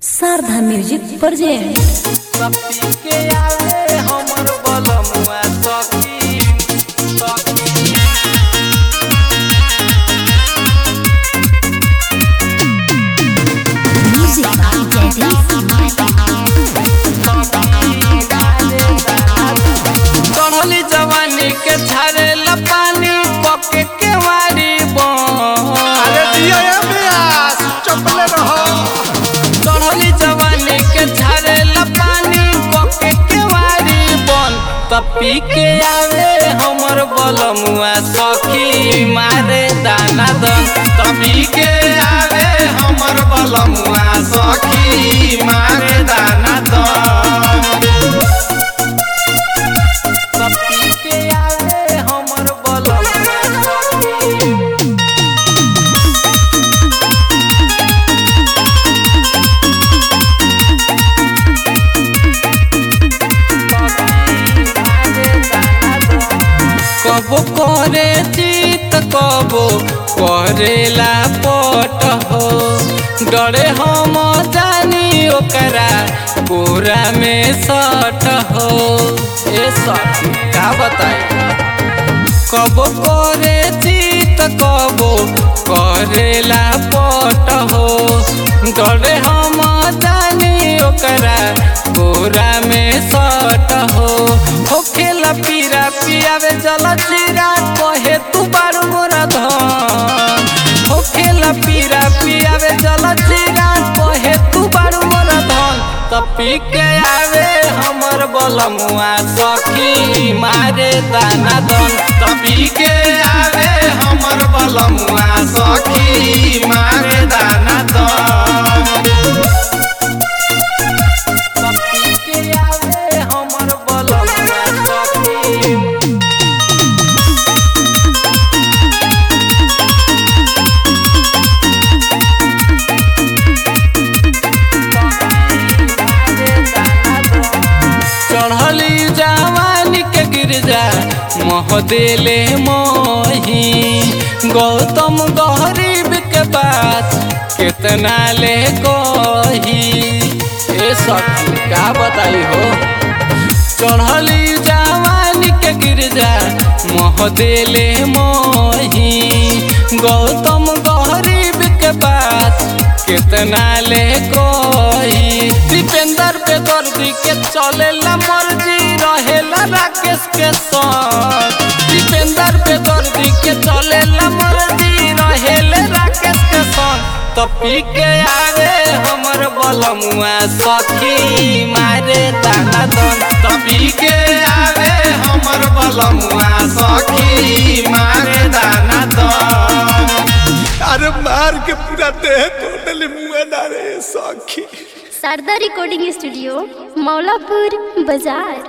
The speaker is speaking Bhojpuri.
शारदा म्यूजिक प्रेजेंट सपी के आवे हमर बलमुआ सखी सखी म्यूजिक बाय चढ़ली जवानी के छाड़ेला पानी पके के वारी अरे दिया ये ब्यास चपले रहो चढ़ली जवानी के छाड़ेला पानी पके के वारी बन तपी के आवे हमर बलमुआ सखी मारे दाना दन तपी के आवे हमर बलमुआ सखी मारे दाना दन तपी के आवे हमर बलमुआ सखी कबो करे चित कबो करेला पट हो डरे हम जानी ओकरा गोरा में सट हो ए सट का बताई कबो करे चित कबो करेला पट हो डरे हम जानी ओकरा गोरा में सट हो होखेला पीरा पियावे जल जीरा कहे तू बारू मोरा धन होखेला पीरा पियावे जल जीरा कहे तू बारू मोरा धन त पी के आवे हमर बलमुआ सखी मारे दाना दन त पी के आवे हमर बलमुआ सखी मारे दाना दन त पी के आवे हमर बलमुआ सखी चढ़ली जवानी के गिरजा मोह देले मोही गौतम गरीब के बात कितना ले कही ए सखी का बताई हो चढ़ली जवानी के गिरजा मोह देले मोही गौतम गरीब के बात कितना ले कोई दीपेंद्र पे दर्दी के चलेला मर्जी रहेला राकेश के संग दीपेंद्र पे दर्दी के चलेला मर्जी रहेले राकेश के संग तो पी के आवे हमर बलमुआ सखी मारे दाना दन तो पी के आवे हमर बलमुआ सखी मारे दाना दन अरे मार के पूरा देह टोटली मुंह ना रे सखी शारदा रिकॉर्डिंग स्टूडियो मौलापुर बाजार